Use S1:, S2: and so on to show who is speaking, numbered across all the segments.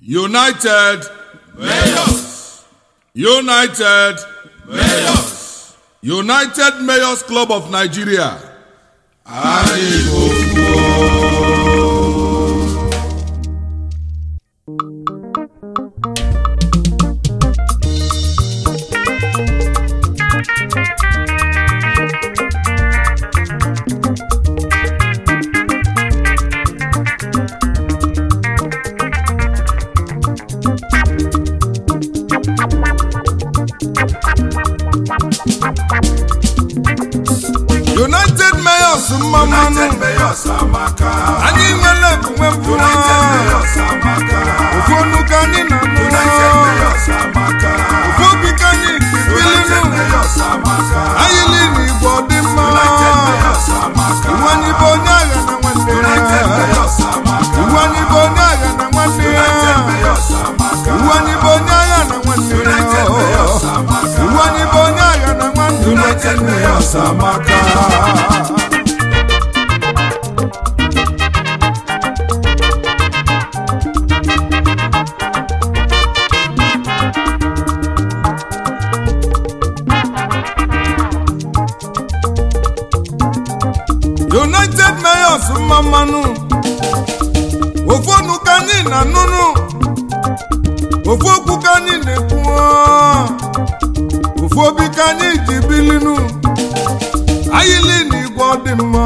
S1: United Mayors. United Mayors. United Mayors Club of Nigeria. United Mayors mmanụ
S2: United Mayors amaka.
S1: anyị nwere ebume mfụma
S2: United Mayors amaka.
S1: ofu ọnụ ka anyị
S2: United
S1: na-anụ
S2: Mayors amaka.
S1: ofu obi ka anyị
S2: United
S1: bilinu
S2: Mayors amaka.
S1: anyị liri igbo dị mma
S2: United Mayors amaka.
S1: iwu anyị bụ onye agha na nwanne
S2: United
S1: ya
S2: Mayors amaka.
S1: iwu anyị bụ onye agha na nwanne ya
S2: United Mayors amaka.
S1: iwu anyị bụ onye agha na nwanne
S2: United
S1: ya
S2: Mayors amaka.
S1: iwu anyị bụ onye agha na nwanne
S2: United Mayors amaka.
S1: United Mayors mma mmanụ ofu ọnụ ka anyị na-anụnụ ofu okwu ka anyị na-ekwu ofu obi ka anyị ji bilinu ayịlị na igwe ọ dị mma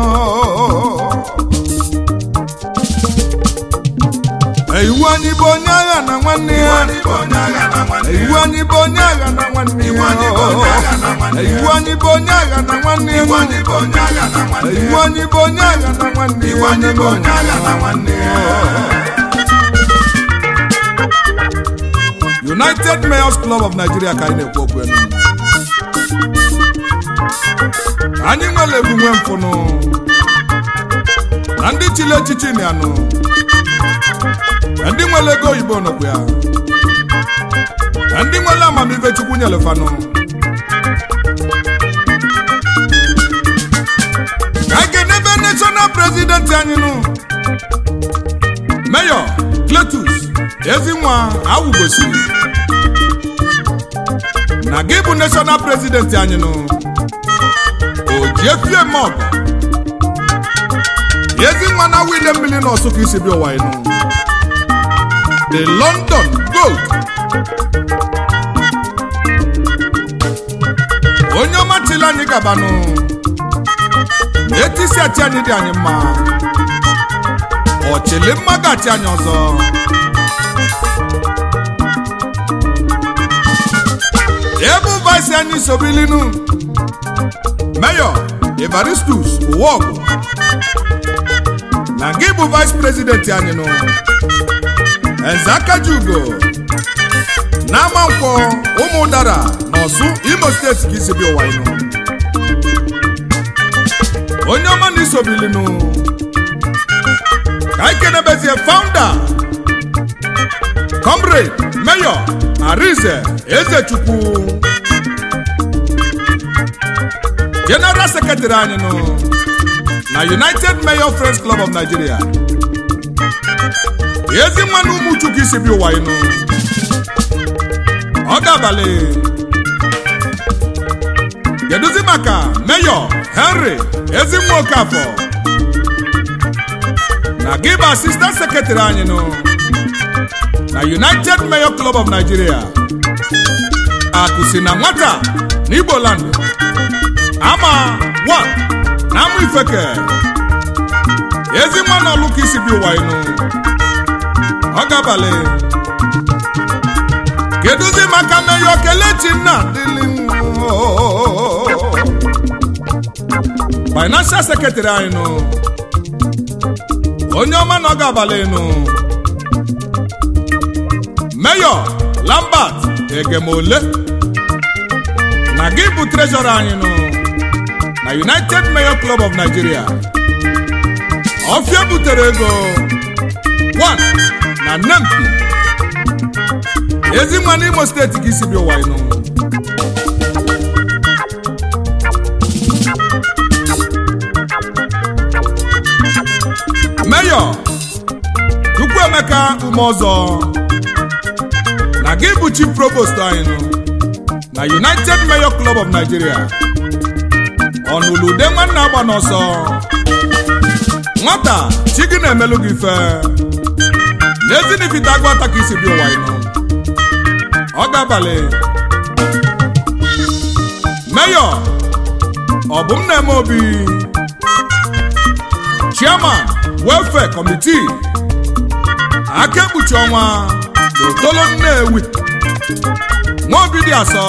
S1: iwu anyị bụ onye agha na nwanne
S2: Iwu
S1: ya
S2: anyị bụ onye agha na nwanne ya.
S1: iwu anyị bụ onye agha na nwanne
S2: Iwu anyị bụ onye agha na nwanne
S1: ya
S2: ya.
S1: iwu anyị bụ onye agha na nwanne ya
S2: Iwu anyị bụ onye agha na nwanne ya.
S1: iwu anyị bụ onye agha na nwanne ya
S2: Iwu anyị bụ onye agha na nwanne ya.
S1: United Mayors Club of Nigeria ka anyị na-ekwu okwu enu anyị nwere ebumwe mfụnụ na ndị chili echichi na anụ na ndị nwere ego oyibo nọkwu ya na ndị nwere amamife chukwu nyelefanụ ka anyị kenebe national president anyị nụ Mayor Cletus Ezinwa Awugosiri na gị bụ national president anyị nụ Ojiefie Mọgọ Ezinwa na wile mmiri na ọsụ ka isi bịa ụwa ịnụ the London Gold onye ọma chili anyị gabanụ na etisi achị anyị dị anyị mma ọchịlị mma ga-achị anyị ọzọ ebe vaịsị anyị sobilinu Mayor Evaristus Uwọgụ na gị bụ vice president anyị nụ Eze Akajiugo na Amankwọ ụmụ ụdara na Ọsụ Imo steeti ka isi bịa ụwa ịnụ onye ọma na isobilinu ka anyị kenebezie founder comrade mayor Arinze Ezechukwu general secretary anyị nụ na United Mayor Friends Club of Nigeria ezi nwanne ụmụchukwu isi bi ụwa ịnụ ọ ga-abalị kedụzi maka mayor Henry Ezinwa Okafọ na gị bụ assistant secretary anyị nụ na United Mayor Club of Nigeria akụsi na nwata na Igbo land ama one na amụ ifeke ezi nwa na ọlụ ka isi bi ụwa ịnụ ọ ga-abalị kedụzi maka Mayor Kelechi nna dịlị financial secretary anyị nụ onye ọma na ọ ga-abalị nụ Mayor Lambert Egemole na gị bụ treasurer anyị nụ na United Mayor Club of Nigeria ọfịa butere ego 1 na Nempi ezi nwa n'Imo steeti ka isi bịa ụwa ịnụ Mayor Chukwuemeka Umeọzọ gị bụ chief provost anyị nụ na united mayor club of nigeria ọnụlude nwanne agba n'ọsọ nwata chi gị na-emelụ gị ife n'ezinifite agụ ata ka isi bi ụwa ịnụ ọ ga-abalị meyọ ọ bụ m na-eme obi chairman welfare committee aka ekpuchi ọnwa n'otolo nnewi nwaobi dị asọ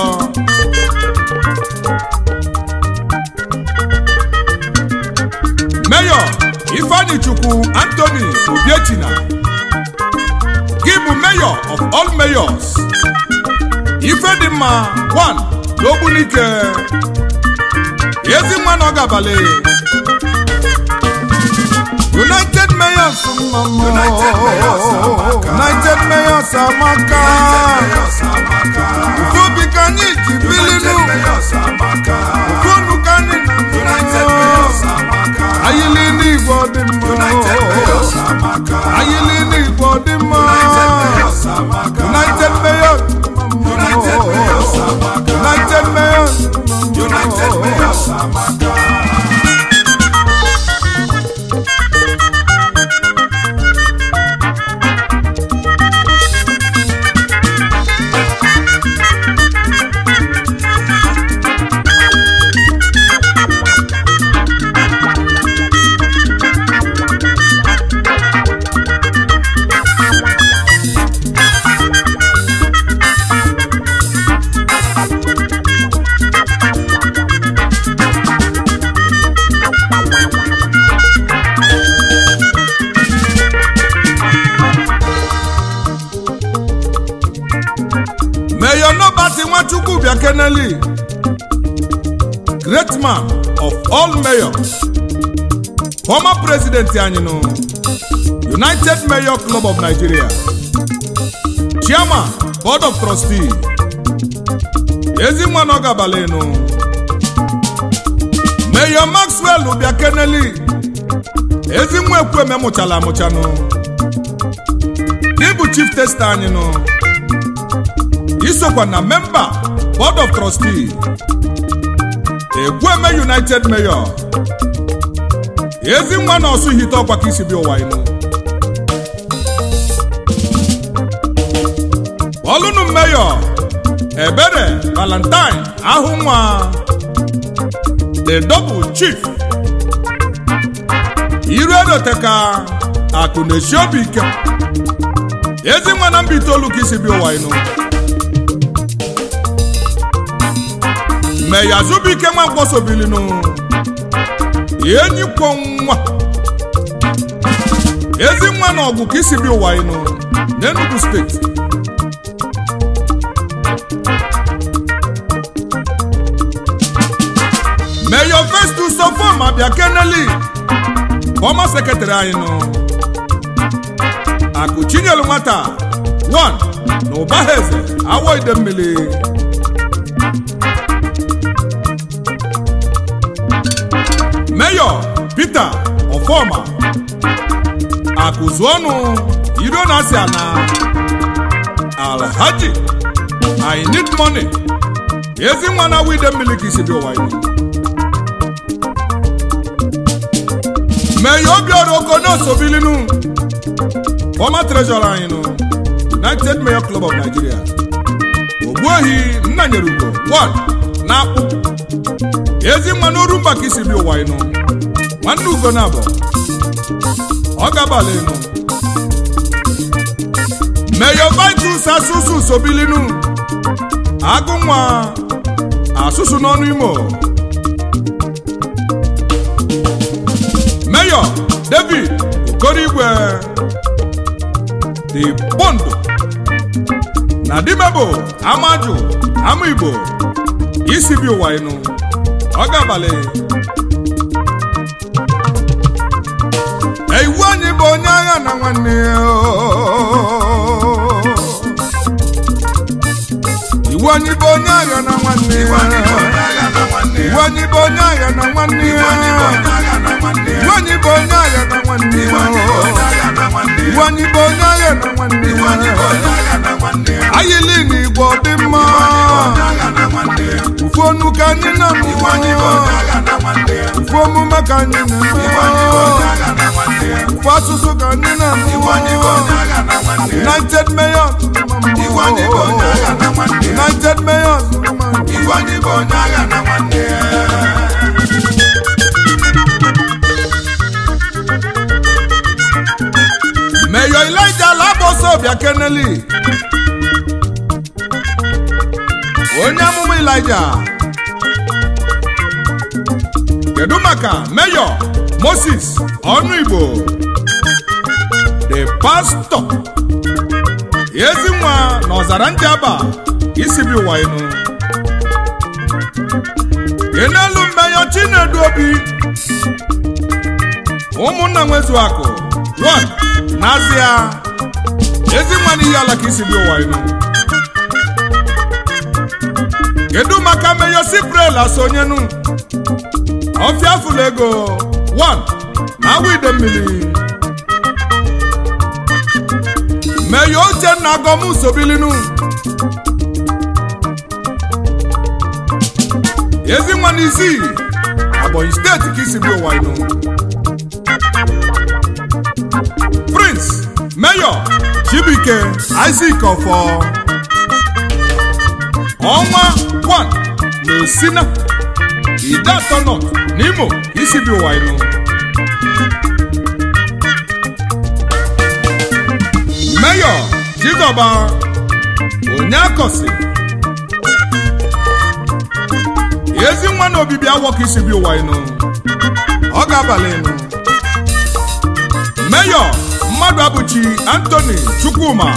S1: meyọ ifeanyi chukwu anthony obiechina gị bụ mayor of all mayors ife dị mma 1 n'ogbunike ezi nwa na ọ ga-abalị united mayors
S2: United Mayors amaka.
S1: united mayors amaka obi ka anyị ji bilinu unu ka anyị ayili n'igwe ọ dị mma ayili n'igwe ọ dị mma united mayors united mayors Mayor Nobati Nwachukwu Biakeneli, great man of all mayors, former president anyị nụ, United Mayor Club of Nigeria, chairman board of trustee, ezi nwa na ọ gabalị nụ, Mayor Maxwell Biakeneli, ezi nwa ekwueme mụchala amụchanụ, gị bụ chief tester anyị nụ. isokwa na memba board of trustee egwueme united mayor ezi nwa na ọsụ hite ọkwa ka isi bi ụwa inu ọlụnụ mayor ebere valentine ahụ nwa the double chief iru edoteka akụ na-esi obi ike ezi nwa na mba itoolu ka isi bi ụwa inu meya zubike nwa mkpọsobilinu enyi kwọ nwa ezi nwa na ọgụ ka isi bi ụwa inu n'enugu steeti meya festus sofom abịa keneli fọma sekretarị anyị nụ akụ chinyelu nwata 1 na ụbaha eze awọ ide mmiri Mayor Peter Ofoma akụzuọnụ iro na asị ana Alhaji I need money ezi nwa na wide mmiri ka isi dị ụwa iwu Mayor Obiora Okonosobilinu former treasurer anyị nụ United Mayor Club of Nigeria Ogbuehi Nnanyerugo 1 na akpụ ezi nwa n'oru mba ka isi bi ụwa ịnụ nwanne ugo na abụ ọ gabala ịnụ meyo vitus asụsụ sobilinu agụ nwa asụsụ n'ọnụ imo meyo david okorigwe the bondo na dimebo amaju ama igbo isi bi ụwa ịnụ ọ ga-abalị iwu anyị bụ onye agha na nwanne ya iwu anyị bụ onye agha na nwanne ya iwu anyị bụ onye agha na nwanne ya iwu anyị bụ onye agha na nwanne ya iwu anyị bụ onye agha na nwanne ya ayili ofu onu ka anyị na-amụ
S2: Igwe anyị bụ onye agha na nwanne ya.
S1: ofu omume ka anyị
S2: Igwe anyị bụ onye
S1: na-amụ
S2: agha na nwanne ya.
S1: ofu asụsụ ka anyị
S2: Igwe anyị bụ onye
S1: na-amụ
S2: agha na nwanne ya.
S1: united mayors
S2: Igwe anyị bụ onye agha na nwanne ya.
S1: united mayors
S2: Igwe anyị bụ onye agha na nwanne ya.
S1: Mayor Elijah Laboso bịa keneli onye amụma Elijah kedu maka Mayor Moses ọnụ Igbo the pastor Ezinwa na ọzara Njaba isi bi ụwa enu kenelu Mayor Chinedu Obi ụmụnna nwezu akụ 1 n'azịa ezi nwa n'iyi ala ka isi dị ụwa inu kedu maka meyo siprel asonyenu ọfịa fụlụ ego 1 na awa ide mmiri meyo uchenna agọm sobilinu ezi nwa n'isi Ebonyi steeti ka isi dị ụwa inu prince mayor chibuike isaac ọfọ ọnwa 1 na osina ide atọ nọ n'imo isi bi ụwa inu mayor jizọba onye akọsi ezi nwa na obibi awọ ka isi bi ụwa inu ọ ga-abalị inu Mayor mmadụ abụchi Anthony Chukwuma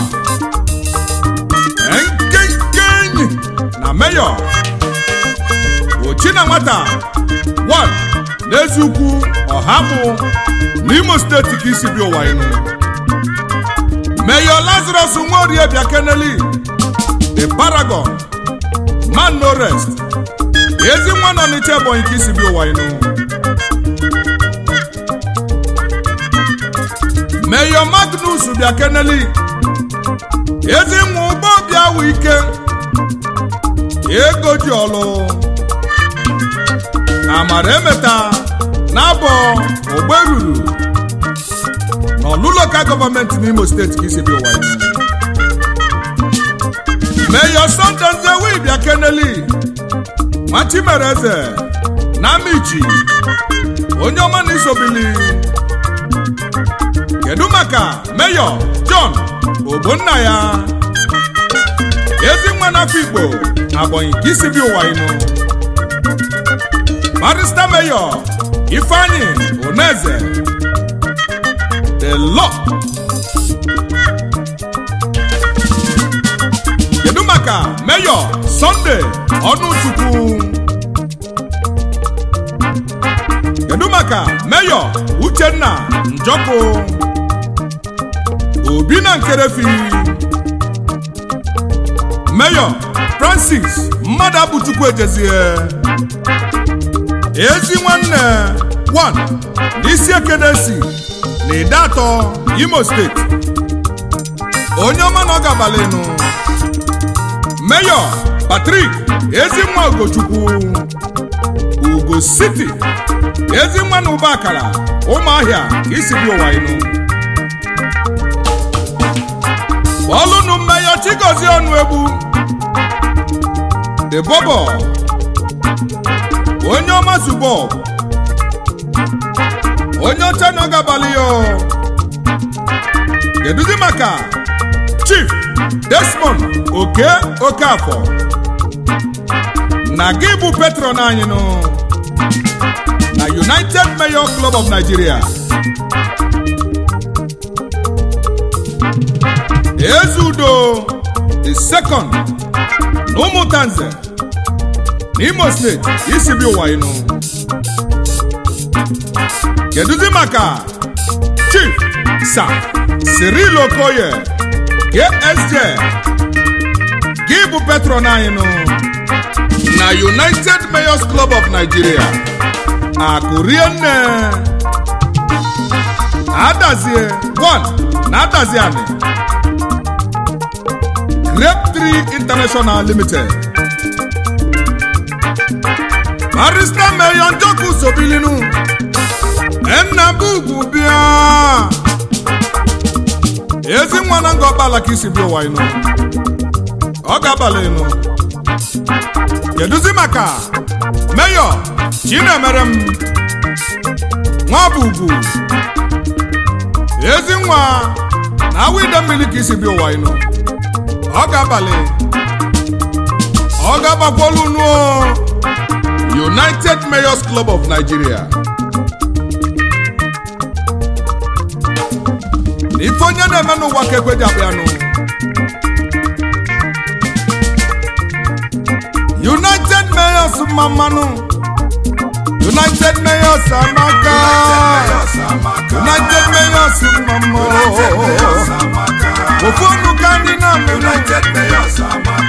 S1: nkenke enyi na Mayor Ochina nwata 1 n'eziukwu ọhapụ n'Imo steeti ka isi bi ụwa inu Mayor Lazarus Nworie Biakeneli the Paragon man no rest ezi nwa nọ n'Iche Ebonyi ka isi bi ụwa inu Mayor Magnus Biakeneli ezi nwa ụgbọ bịa wụ ike ego ji ọlụ amara emeta n'abọ ogbe ruru n'ọlụ lokal gọọmenti n'Imo steeti ka isi bi ụwa inu Mayor Sunday Nzewi Biakeneli Nwachimereze na Amichi onye ọma na isobili kedu maka Mayor John Ogbonnaya ezi nwa n'afọ Igbo Ebonyi ka isi bi ụwa inu Barrister Mayor Ifeanyi Oneze the law kedu maka Mayor Sunday Ọnụchukwu kedu maka Mayor Uchenna Njọkụ obi na nkerefi Mayor Francis mmadụ abụchukwu ejezie ezi nwanne 1 n'isi ekenesi na ide atọ Imo steeti onye ọma na ọ gabalịnụ Mayor Patrick ezinwa Ugochukwu Ugo City ezinwa na ụba akara ụmụahịa ka isi bi ụwa inu ọlụnụ Mayor Chigozie ọnụ egbu the bobo onye ọma zubo onye ọcha na ọ gabalị ya kedụzi maka Chief Desmond Oke Okafọ na gị bụ patron anyị nụ na United Mayor Club of Nigeria Ezeudo the second na ụmụntanze n'Imo steeti isi bi ụwa ịnụ kedụzi maka Chief Sir Cyril Okoye KSJ gị bụ patron anyị nụ na United Mayors Club of Nigeria akụrie nne adazie 1 na adazie anị Grape 3 International Limited barista meyo njoku sobilinu enna bugwu bịa ezi nwa na nga ọkpala ka isi bịa ụwa inu ọ ga-abalị inu kedụzi maka meyọ chinemere m nwa bụ ugwu ezi nwa na awa ide mmiri ka isi bịa ụwa inu ọ ga-abalị ọ ga-agbakwolu nuo united mayors club of nigeria na ife onye na-eme n'ụwa ka ekwe ji abịanụ united mayors mmanụ united mayors amaka united mayors mmanụ ofu ọnụ ka anyị na-amụ
S2: United Mayors Amaka.